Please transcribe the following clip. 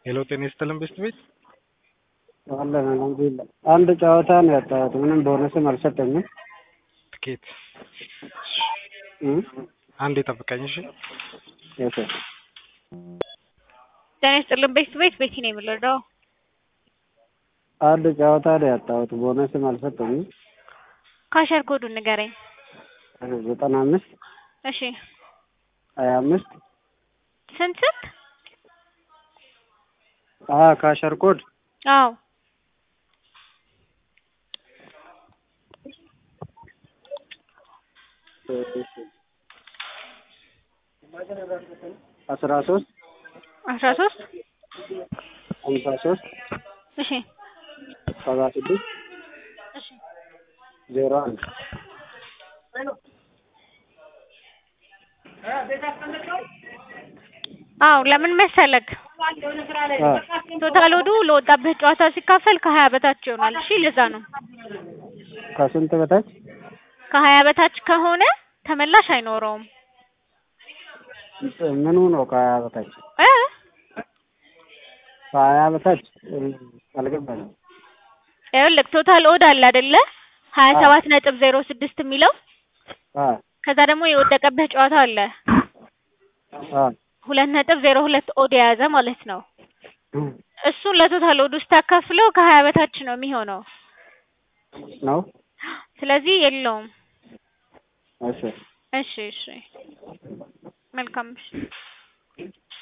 ሄሎ ጤና ይስጥልን ቤስት ቤት አለን አልሐምዱሊላህ። አንድ ጨዋታ ነው ያጣሁት። ምንም ቦነስም አልሰጠኝም። ትኬት እም አንድ የጠብቀኝ እሺ። የት ጤና ይስጥልን ቤስት ቤት ቤቲ ነው የምልረዳው። አንድ ጨዋታ ነው ያጣሁት። ቦነስም አልሰጠኝም። ካሸር ኮዱን ንገረኝ። ዘጠና አምስት እሺ ሀያ አምስት ስንት ስንት? አ ካሸር ኮድ አዎ አስራ ሶስት አስራ ሶስት ሀምሳ ሶስት እሺ ሰባ ስድስት እሺ ዜሮ አንድ አዎ ለምን መሰለክ አ ቶታል ወዱ ለወጣበት ጨዋታ ሲካፈል ከሀያ በታች ይሆናል። እሺ ለዛ ነው ከስንት በታች ከሀያ በታች ከሆነ ተመላሽ አይኖረውም ምኑ ነው? ከሀያ በታች እ ከሀያ በታች እም፣ አልገባኝም። ይኸውልህ ቶታል ኦድ አለ አይደለ ሀያ ሰባት ነጥብ ዜሮ ስድስት የሚለው አ ከዛ ደግሞ የወደቀበት ጨዋታ አለ አ ሁለት ነጥብ ዜሮ ሁለት ኦድ የያዘ ማለት ነው። እም፣ እሱን ለቶታል ኦድ ውስጥ ታካፍለው ከሀያ በታች ነው የሚሆነው። ነው ስለዚህ የለውም። እሺ እሺ እሺ መልካም እሺ